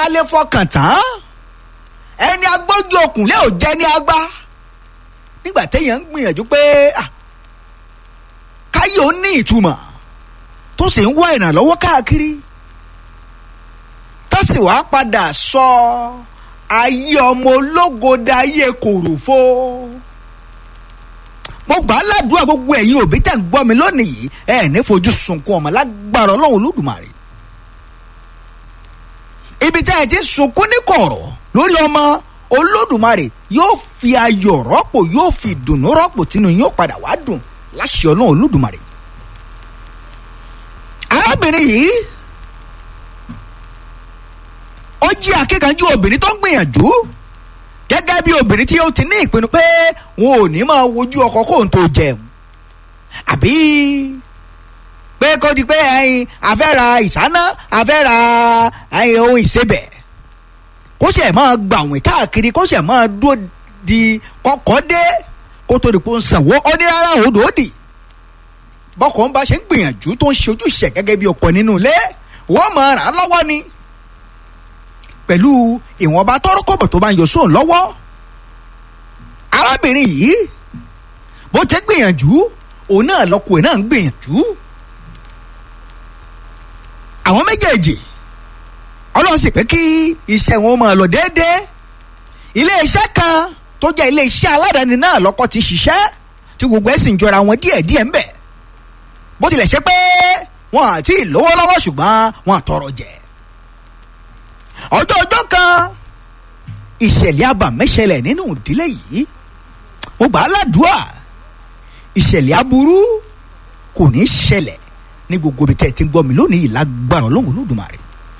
a lè fọkàn tán ẹni agbójú òkùnlé ò jẹ́ ní agbá nígbà téèyàn ń gbìyànjú pé káyé ó ní ìtumọ̀ tó sì ń wá ìrànlọ́wọ́ káàkiri tó sì wá padà sọ ayé ọmọ ológo dayé kòròfo mo gbà á ládùúgbò gbogbo ẹ̀yin òbí tẹ̀ ń gbọ́ mi lónìí yìí ẹ̀ ní fojú sunkún ọmọ lágbára ọlọ́run olódùmarè ibi tẹ́ ẹ ti sunkún ní kọ̀rọ̀ lórí ọmọ olódùmarè yóò fi ayọ̀ rọ́pò yóò fi ìdùnnú rọ́pò tínú yóò padà wá dùn láṣẹ ọlọ́run olódùmarè arábìnrin yìí ó jí akíkanjú obìnrin tó ń gbìyànjú gẹ́gẹ́ bí obìnrin tí ó ti ní ìpinnu pé wọn ò ní máa wojú ọkọ kó n tó jẹun àbí pé kó di pé ẹyin afẹ́ra ìsáná afẹ́ra ẹyin ohun ìsebẹ̀ kó sì máa gbàwìn káàkiri kó sì máa dúró di kọ́kọ́ dé kó tó di pé ó ń sanwó ó ní rárá òdò òdì bọ́kọ̀ ń bá ṣe ń gbìyànjú tó ń ṣe ojúṣe gẹ́gẹ́ bí ọkọ nínú ilé wọ́n máa ràn án lọ́wọ́ ni pẹ̀lú ìwọ̀nba tọ́rọ́kọ̀bọ̀ tó bá ń yọ sóun lọ́wọ́ arábìnrin yìí bó ti gbìyànjú òun náà lọ́kùnrin náà ń gbìyànjú àwọn méjèèjì ọlọ́run sì pé kí iṣẹ́ wọn máa lọ déédéé iléeṣẹ́ kan tó jẹ́ iléeṣẹ́ aládàáni náà lọ́kọ́ ti ṣiṣẹ́ tí gbogbo ẹ̀ sì ń jọra wọn díẹ̀díẹ̀ ń bẹ̀ bó tilẹ̀ ṣe pé wọn àti ìlówó lọ́wọ́ ṣùgbọ́n wọn àtọrọ jẹ ọjọ́ ọjọ́ kan ìṣẹ̀lẹ̀ abàmẹ́ṣẹlẹ̀ nínú ìdílé yìí mo gbà á ládùúà ìṣẹ̀lẹ̀ aburú kò ní í ṣẹlẹ̀ ní gbogbo ibi tẹ́ ẹ ti ń gbọ́ mi lónìí yìí lágbára Ọlọ́run Olódùmarè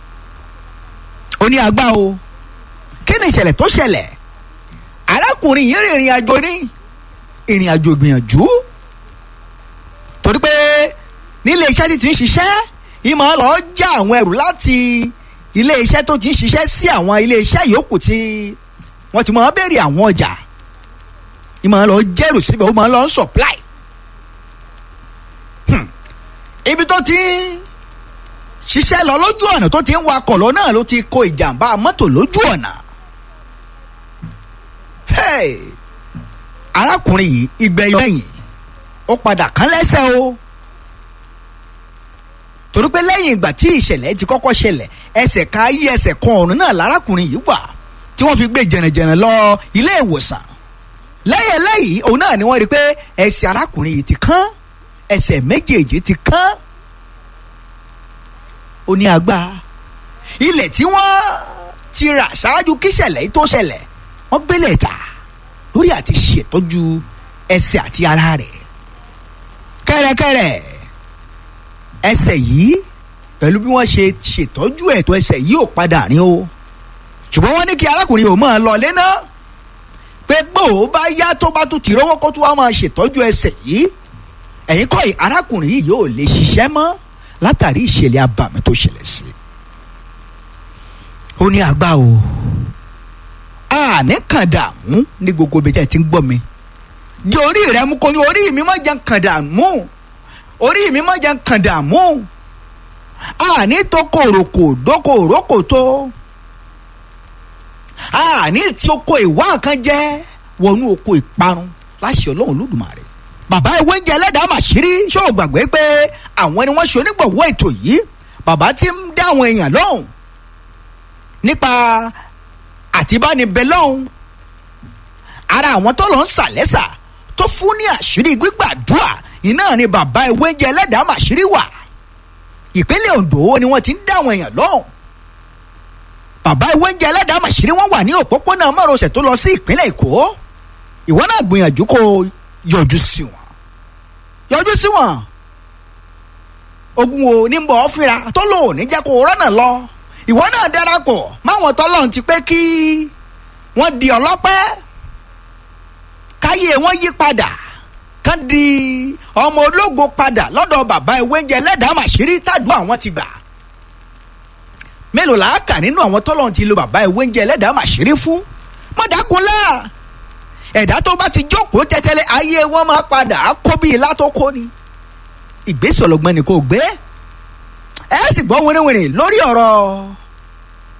ó ní agbá o kí ni ìṣẹ̀lẹ̀ tó ṣẹlẹ̀ arákùnrin yìí rìnrìn àjò ní ìrìn àjò ìgbìyànjú torí pé nílé iṣẹ́ tí ti ń ṣiṣẹ́ ìmọ̀ lọ já àwọn ẹrù láti ilé iṣẹ́ tó ti ń ṣiṣẹ́ sí àwọn ilé iṣẹ́ yòókù tí wọ́n ti máa béèrè àwọn ọjà ìmọ̀ lọ jẹ́rù síbẹ̀ ó máa lọ supply ibi tó ti ń ṣiṣẹ́ lọ lójú ọ̀nà tó ti ń wakọ̀ lọ náà ló ti kó ìjàmbá mọ́tò lójú ọ̀nà arákùnrin yìí ìgbẹ́yọ̀ lẹ́yìn ó padà kán lẹ́sẹ̀ o torí pé lẹ́yìn ìgbà tí ìṣẹ̀lẹ̀ ti kọ́kọ́ ṣẹlẹ̀ ẹsẹ̀ ká yí ẹsẹ̀ kan ọ̀run náà lárákùnrin yìí wà tí wọ́n fi gbé jẹ̀nẹ̀jẹ̀nẹ̀ lọ ilé ìwòsàn lẹ́yìn lẹ́yìn òun náà ni wọ́n rí i pé ẹsẹ̀ arákùnrin yìí ti kán ẹsẹ̀ méjèèjì ti kán ó ní agbá ilẹ̀ tí wọ́n ti rà ṣáájú kíṣẹ̀lẹ̀ yìí tó ṣẹlẹ̀ wọ́n gbélé ta lórí àti ṣètọ́jú ẹsẹ̀ àti ara rẹ̀ kẹ́rẹ́kẹ́rẹ́ ẹsẹ̀ yìí pẹ̀lú bí wọ́n ṣe ṣètọ́jú ẹ̀tọ́ ẹsẹ̀ yìí ò padà rìn o ṣùgbọ́n wọ́n ní kí arákùnrin ò máa lọ lẹ́nà pé gbòó bá yá tó bá tún ti rówó kó tó wá máa ṣètọ́jú ẹsẹ̀ yìí ẹ̀yin kọ́ arákùnrin yìí yóò lè ṣiṣẹ́ mọ́ látàrí ìṣẹ̀lẹ̀ abàmì tó ṣẹlẹ̀ sí i ó ní àgbà o àní kàn dààmú ní gbogbo ibi tẹ́ ẹ ti ń gbọ́ mi di orí rẹ mú kó ní orí mi má jẹ́ kàn dààmú orí mi má jẹ́ kàn dààmú àní tó kòròkò dókò òrókò tó àní tí oko ìwá nǹkan jẹ́ wọnú oko ìparun láṣẹ ọlọ́run lódùmarè bàbá ìwé ń jẹ ẹlẹ́dàá màṣírí ṣó o gbàgbé pé àwọn ni wọ́n ṣe onígbọ̀wọ́ ètò yìí bàbá ti ń dá àwọn èèyàn lóhùn nípa àtibánibẹ lọ́hùn ara àwọn tó lọ ń sàlẹ́sà tó fún ní àṣírí gbígbàdúrà iná ni bàbá ìwé ń jẹ ẹlẹ́dàá màṣírí wà ìpínlẹ̀ Ondo ni wọ́n ti ń dá àwọn èèyàn lóhùn bàbá ìwé ń jẹ ẹlẹ́dàá màṣírí wọ́n wà ní òpópónà márosẹ̀ tó lọ sí ìpínlẹ̀ Èkó ìwọ náà gbìyànjú kó yọjú sí wọn yọjú sí wọn ogun wo ní bọ̀ ọ́ fira tó lò ní jẹ́ kó rọ́nà lọ ìwọ náà darapọ̀ máwọn tọ́lọ́run ti pé kí wọ́n di ọlọ́pẹ́ káyé wọn yí padà kán di ọmọ ológo padà lọ́dọ̀ bàbá ewéńjẹ lẹ́dàá màṣírí tàdúrà àwọn ti gbà mélòó la kà nínú àwọn tọ́lọ́run ti lo bàbá ewéńjẹ lẹ́dàá màṣírí fún mọ́dàkúnlá ẹ̀dá tó bá ti jókòó tẹ́tẹ́lẹ́ ayé wọn máa padà á kó bí ilá tó kó ni ìgbésẹ̀ ọlọ́gbọ́n ni kò gbé ẹ sì gbọ́ wẹ́rẹ́wẹ́rẹ́ lórí ọ̀rọ̀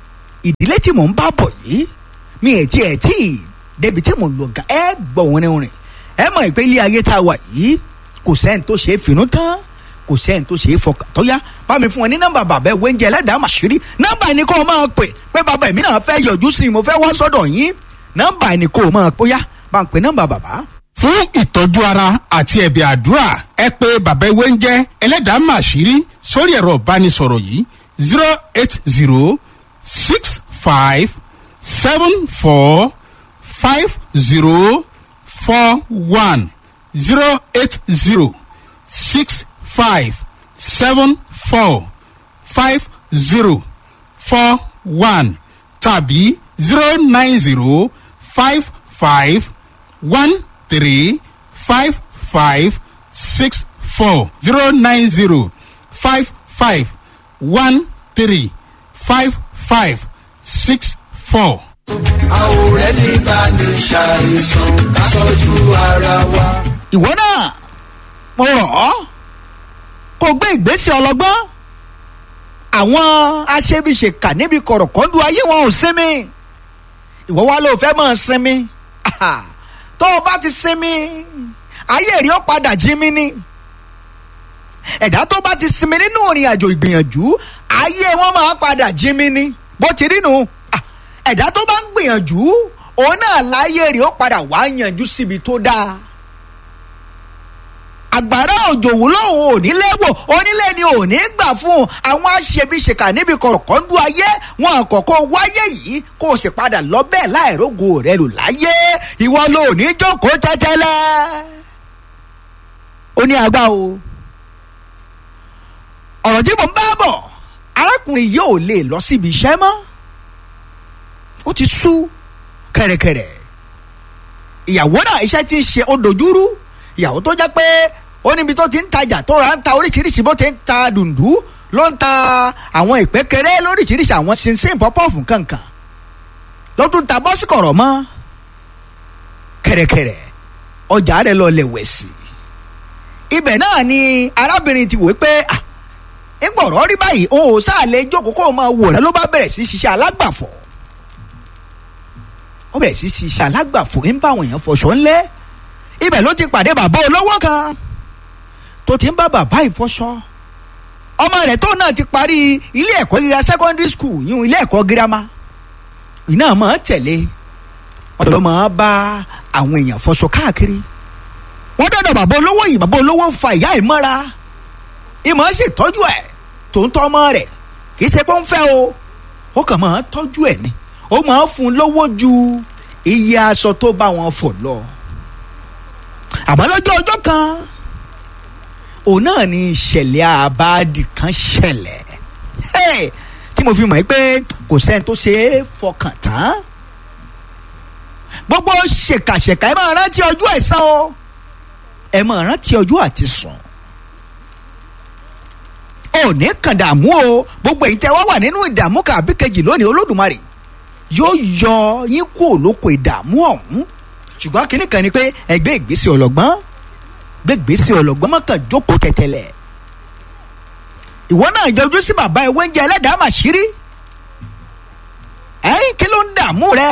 ìdílé tí mò ń bá bọ̀ yìí mi ẹ̀ tí ẹ̀ tí débi tí mò ń lọ gan ẹ gbọ́ wọn rìn ẹ mọ̀ pé ilé ayé tá a wà yìí kò sẹ́ni tó ṣe é finú tán kò sẹ́ni tó ṣe é fọkàn tó yá bá mi fún wọn ní nọ́mbà bàbá ẹ̀ wẹ́ńjẹ ẹlẹ́dàá màṣírí nọ́mbà ni kò máa pè pé bàbá èmi náà fẹ́ yọjú sí i mo fẹ́ wá sọ́dọ̀ yín nọ́mbà ni kò máa pè ó yá bá ń pè nọ́mbà bàbá fún ìtọ́jú ara àti ẹ̀bẹ̀ àdúrà ẹ pé bàbá ewé ń jẹ́ ẹlẹ́dàá màṣírí sórí ẹ̀rọ ìbánisọ̀rọ̀ yìí zero eight zero six five seven four five zero four one zero eight zero six five seven four five zero four one tàbí zero nine zero five five one three five five six four zero nine zero five five one three five five six four. a ò rẹ́ni bá ní ṣàìsàn ká tọ́jú ara wa. ìwọ náà mo rọ̀ ọ́ kó gbé ìgbésẹ̀ ọlọ́gbọ́n àwọn aṣebiṣèkà níbi kọ̀rọ̀kọ́ndù ayé wọn ò sinmi ìwọ wa ló fẹ́ mọ̀ sinmi tó o bá ti sinmi ayé rí ó padà jí mi ni ẹ̀dá tó bá ti sinmi nínú ìrìn àjò ìgbìyànjú ayé wọn máa padà jí mi ni bó ti rí nu ẹ̀dá tó bá ń gbìyànjú òun náà láyé rí ó padà wá yànjú síbi tó dáa àgbàrá òjò wò lóhùn onílé wò onílé ni òní gbà fún àwọn aṣebiṣèkà níbi kọ̀rọ̀kọ́ndú ayé wọn àkọ́kọ́ wáyé yìí kó o sì padà lọ bẹ́ẹ̀ láìrógo rẹ lò láyé ìwọ ló ní jókòó tẹ́tẹ́lẹ́ ó ní agbá o ọ̀rọ̀ tí mo ń bá bọ̀ arákùnrin yìí ò lè lọ síbi iṣẹ́ mọ́ ó ti sú kẹ̀rẹ̀kẹ̀rẹ̀ ìyàwó náà iṣẹ́ ti ń ṣe ó dojúrú ìyàwó tó jẹ́ pé ó níbi tó ti ń tajà tó ra ń ta oríṣiríṣi bó ti ń ta dùndú ló ń ta àwọn ìpékeré lóríṣiríṣi àwọn ṣinṣin pọ́pọ́ọ̀fù kankan ló tún ta bọ́sì kọ̀rọ̀ mọ́ kẹ̀rẹ̀kẹ̀rẹ̀ ọjà rẹ̀ lọ lẹ̀ wẹ̀ sí ibẹ̀ náà ni arábìnrin ti wò pé à ńgbọ̀rọ̀ rí báyìí òun ò sáà lè jókòó kó o máa wò rẹ ló bá bẹ̀rẹ̀ sí ṣiṣẹ́ alágbàfọ̀ ó bẹ̀rẹ̀ sí ṣiṣẹ́ alágbàfọ̀ ń bá àwọn èèyàn fọṣọ ńlẹ́ ibẹ̀ ló ti pàdé bàbá olówó kan tó ti ń bá bàbá ìfọṣọ ọmọ rẹ̀ tó náà ti parí ilé ẹ̀kọ́ gíga secondary school yún ilé ẹ̀kọ́ girama iná máa tẹ̀lé wọ́n lọ́ máa bá àwọn èèyàn fọṣọ káàkiri wọ́n dọ̀dọ̀ bàbá olówó yìí bàbá olówó fa ìyá ẹ̀ mọ́ra ìmọ̀ ṣètọ́jú ẹ̀ tó ń tọ́ ọmọ rẹ̀ kì í ṣe pé ó ń fẹ́ o ó kàn máa tọ́jú ẹ̀ ni ó máa fún un lówó ju iye aṣọ tó bá wọn fọ̀ lọ àmọ́ lọ́jọ́ ọjọ́ kan òun náà ni ìṣẹ̀lẹ̀ àbáàdì kan ṣẹlẹ̀ tí mo fi mọ̀ pé kò sẹ́ni tó ṣe é fọkàn tán gbogbo ṣèkàṣèkà ẹ máa rántí ọjọ́ ẹ̀san o ẹ máa rántí ọjọ́ àti sùn ò ní kàn dààmú o gbogbo èyí tẹ wá wà nínú ìdààmú kàbí kejì lónìí olódùmarè yóò yọ yín kúrò lóko ìdààmú ọ̀hún ṣùgbọ́n kínní kan ni pé ẹgbẹ́ ìgbésẹ̀ ọlọ́gbọ́n gbé ìgbésẹ̀ ọlọ́gbọ́n má kàn jókòó tẹ̀tẹ̀lẹ̀ ìwọ náà yọjú sí bàbá ewé ń jẹ ẹlẹ́dàá màṣírí ẹ̀yìn kí ló ń dààmú rẹ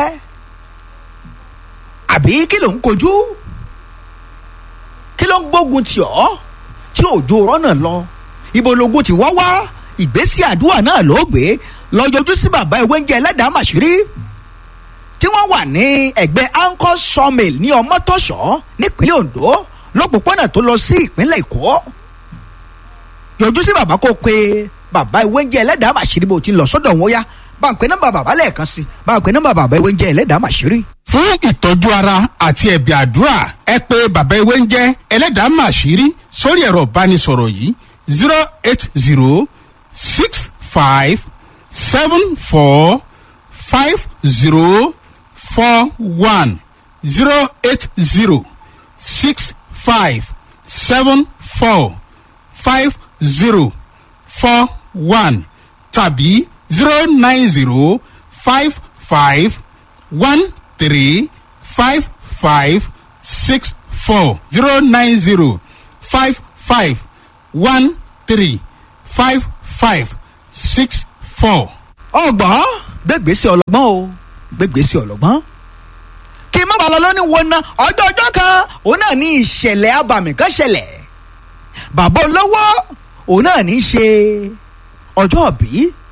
àbí kí ló ń kojú kí ló ń gbógun tì ọ́ tí òjò rọ́nà lọ ibo logun ti wá wá ìgbésẹ̀ àdúrà náà ló gbé lọ yọjú sí bàbá ewé ń jẹ ẹlẹ́dàá màṣírí tí wọ́n wà ní ẹgbẹ́ anchor sawmill ní ọmọtọ́ṣọ́ nípínlẹ̀ ondo lọ́pọ̀pọ̀nà tó lọ sí ìpínlẹ̀ èkó yọjú sí bàbá kó pe bàbá ìwé ń jẹ́ ẹlẹ́dàá màṣírí bó ti lọ sọ́dọ̀ wọn yá bá ń pe nọ́mbà bàbá lẹ́ẹ̀kan sí bá ń pe nọ́mbà bàbá ìwé ń jẹ́ ẹlẹ́dàá màṣírí. fún ìtọ́jú ara àti ẹ̀bẹ̀ àdúrà ẹ pé bàbá ewé ń jẹ́ ẹlẹ́dàá màṣírí sórí ẹ̀rọ ìbánisọ̀rọ̀ yìí zero eight zero six five seven four five zero four one zero eight zero six five seven four five zero four one tàbí zero nine zero five five one three five five six four zero nine zero five five one three five five six four. ọgbọ́n gbégbèsè ọlọ́gbọ́n o gbégbèsè ọlọ́gbọ́n kí n má bàa lọ lóní wo ná ọjọ́ ọjọ́ kan òun náà ní ìṣẹ̀lẹ̀ abàmì kan ṣẹlẹ̀ bàbá olówó òun náà ní í ṣe ọjọ́ òbí